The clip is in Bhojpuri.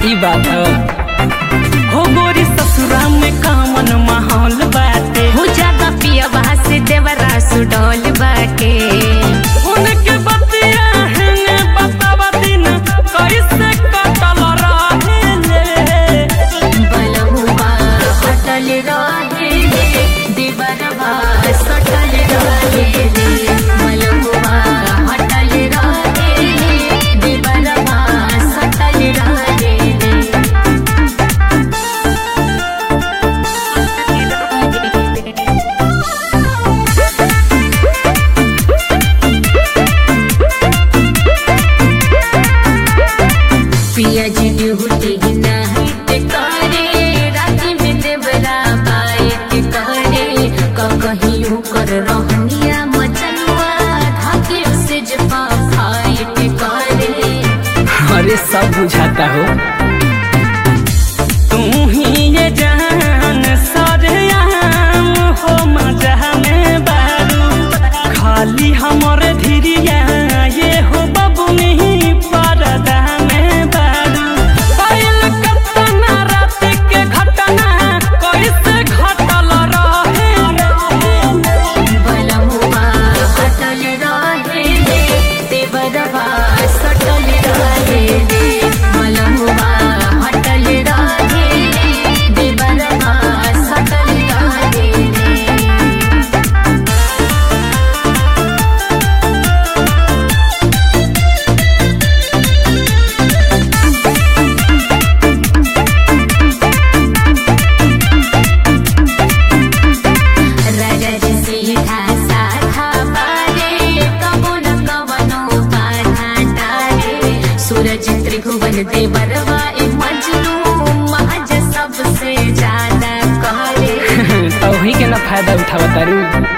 ई बात ह हो गोरी ससुरा में कामन माहौल बाटे हो ज्यादा पियबा से देवरा सुडौल बाटे उनके बतिया है ने बतावा दिन कैसे कटल रहेले बलहुआ हटल रहे रे देवरवा सटल रहे रे बलहुआ हटल रहे रे देवरवा सटल रहे रे पिया जी ड्यूटी नाइट करे राति में देवरा बाइट करे कहियो कर रहनिया मचनुआ धाके से जपा फाइट करे अरे सब बुझाता हो तू ही ये जान सरयाम हो मजा में बारू खाली हमरे धीरिया ये हो बबुनी परदा में बारू पायल कतना रात के घटना कैसे घटल रहे बलमुआ हटल रहे रे देवरवा सटल रहे रे बलमुआ हटल रहे रे देवरवा सटल रहे रे रगज सीधा साधा बारे कबो न कवनो बाधा टारे सूरज त्रिभुवन देवरवा ए मजनू महज सबसे ज्यादा करे तोही के ना फायदा उठावतारू